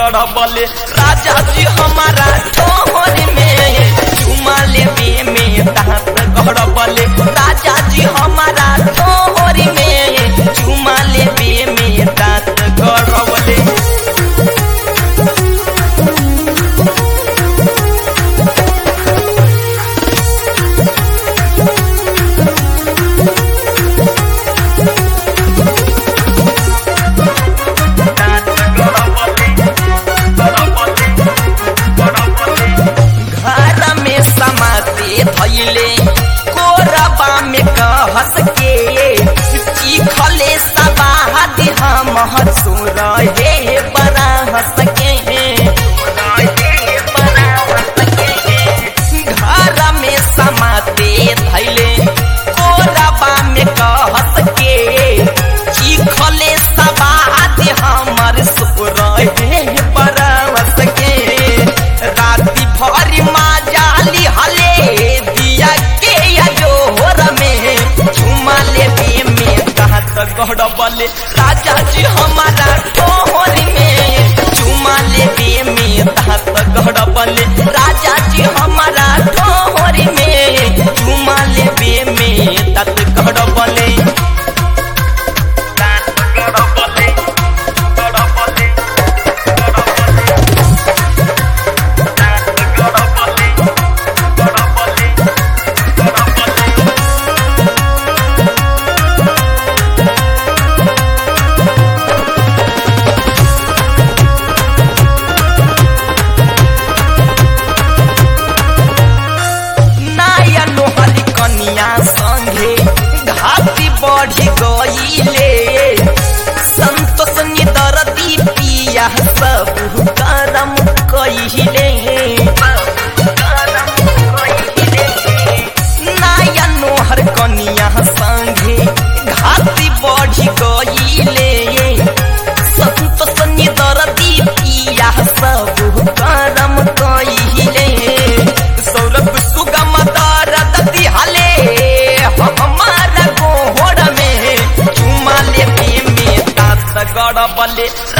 गड़बले राजा जी हमारा तोहर में चुमा लेवे में दांत गड़बले राजा जी हमारा तोहर में चुमा लेवे में दांत गड़बले घर में समाते धैले कोरबा में कहस के चीखले सबाहद हम हसुर हे बड़ा हंस के घर में समाते धैले कोरबा में कहस के चीखले सबाहद हमर सुर हे बड़ा हंस के राति भर जाली हले दिया के या जोहर में चुमा लेवे में कहत गड़बले राजा जी हमारा तोहर में चुमा लेवे में कहत गड़बले राजा जी हमारा तोहर में चुमा लेवे में तत गड़बले गड़बले गड़बले नाया नोहरी कनिया संगे घाती बढ़ी गईले संतोष निदरदी पिया सब करम कहिले नाया नोहर कनिया संगे घाती बढ़ी गईले संतोष निदरदी पिया सब करम कहिले सौरभ सुगम दरद दिहले हमारा गोहर में चुमा लेवे में दांत गड़बले